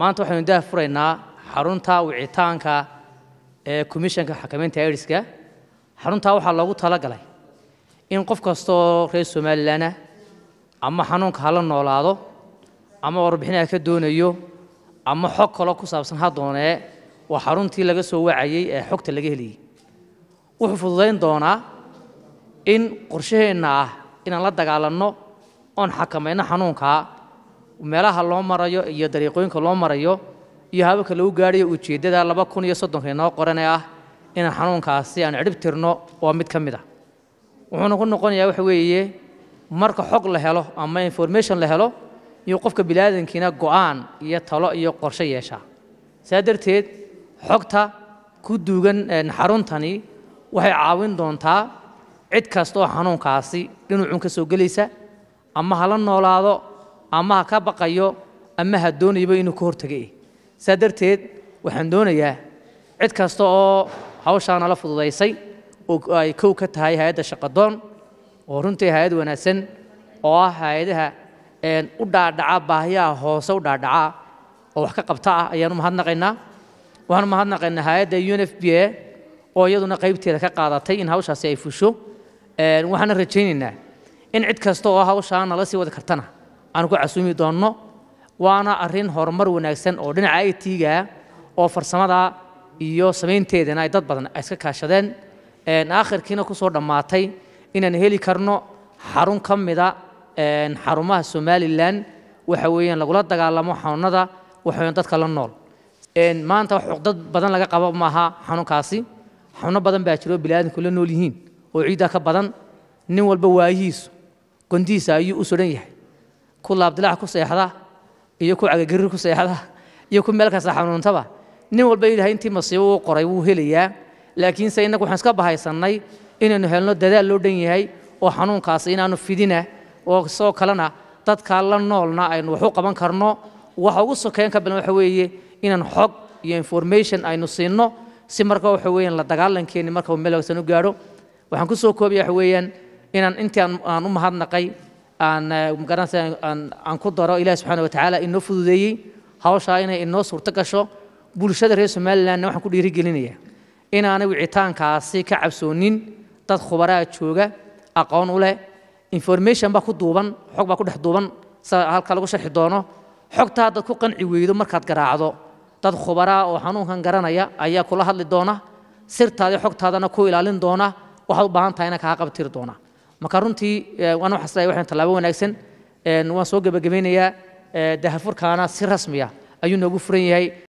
maanta waxaynu daah furaynaa xarunta wicitaanka ee komishanka xakamaynta aidiska xaruntaa waxaa loogu talagalay in qof kastaoo reer somalilan ah ama xanuunka hala noolaado ama warbixinaha ka doonayo ama xog kaloo ku saabsan ha doonee waa xaruntii laga soo wacayey ee xogta laga helayay wuxuu fududayn doonaa in qorshaheenna ah inaan la dagaalanno oon xakamayno xanuunkaa meelaha loo marayo iyo dariiqooyinka loo marayo iyo hababka lagu gaadhayo ujeeddada laba kun iyo soddonka inoo qoranee ah inaan xanuunkaasi aan cidhib tirno waa mid ka mid ah wuxuuna ku noqonayaa waxa weeye marka xog la helo ama information la helo iyo qofka biniaadankiina go'aan iyo talo iyo qorshe yeeshaa saa darteed xogta ku duugan xaruntani waxay caawin doontaa cid kasta oo xanuunkaasi dhinucun ka soo gelaysa ama hala noolaado ama ha ka baqayo ama ha doonayaba inuu ka hortagay saa darteed waxaan doonayaa cid kasta oo hawshaa nala fududaysay oo ay kow ka tahay hay-adda shaqadoon oo runtii hay-ad wanaagsan oo ah hay-adaha u dhaadhaca baahiyaha hoose u dhaadhaca oo wax ka qabta ah ayaanu mahadnaqaynaa waxaanu mahadnaqaynaa hay-adda un f b a oo iyaduna qaybteeda ka qaadatay in hawshaasi ay fusho waxaana rajaynaynaa in cid kasta oo hawshaa nala sii wadi kartana aan ku casuumi doonno waana arrin horumar wanaagsan oo dhinaca i t-ga oo farsamada iyo samaynteedana ay dad badan iska kaashadeen aakhirkiina ku soo dhammaatay inaan heli karno xarun ka mida xarumaha somalilan waxa weeyaan lagula dagaalamo xanuunada waxaweyan dadka la nool maanta wax dad badan laga qabo maaha xanuunkaasi xanuuno badan baa jiro biniaadamku la nool yihiin oo ciiddaa ka badan nin walba waayihiisu gondihiisa ayuu u sodhan yahay ku laabdilaac ku seexda iyo ku cagagerir ku seexda iyo ku meel kasta xanuuntaba nin walba ilaahay intii masiibo uu qoray wuu helayaa laakiinse innagu waxaan iska bahaysannay inaynu helno dadaal loo dhan yahay oo xanuunkaasi inaanu fidina oo sidoo kalena dadka la noolna aynu wax u qaban karno waxa ugu sokeyn ka badan waxa weeye inaan xog iyo information aynu siinno si marka waxa weeyaan la dagaalankeeni marka uu meel wagsan u gaadho waxaan ku soo koobaya waxa weeyaan inaan intii aan u mahadnaqay aan magaranaysa aan ku daro ilahi subxaana watacaala inoo fududeeyey hawshaa inay inoo suurto gasho bulshada reer somalilandna waxaan ku dhiirigelinayaa inaanay wicitaankaasi ka cabsoonin dad khubaraa jooga aqoon u leh information baa ku duuban xog baa ku dhex duuban sida halka lagu sharxi doono xogtaa dad ku qanci weydo markaad garaacdo dad khubaraa oo xanuunkan garanaya ayaa kula hadli doona sirtaadii xogtaadana ku ilaalin doona waxaad u baahan tahay ina kaa qabtiri doona marka runtii waan waxaas leeyahay waxaan tallaabo wanaagsan waan soo gebagabaynayaa dahafurkaana si rasmiya ayuu noogu furan yahay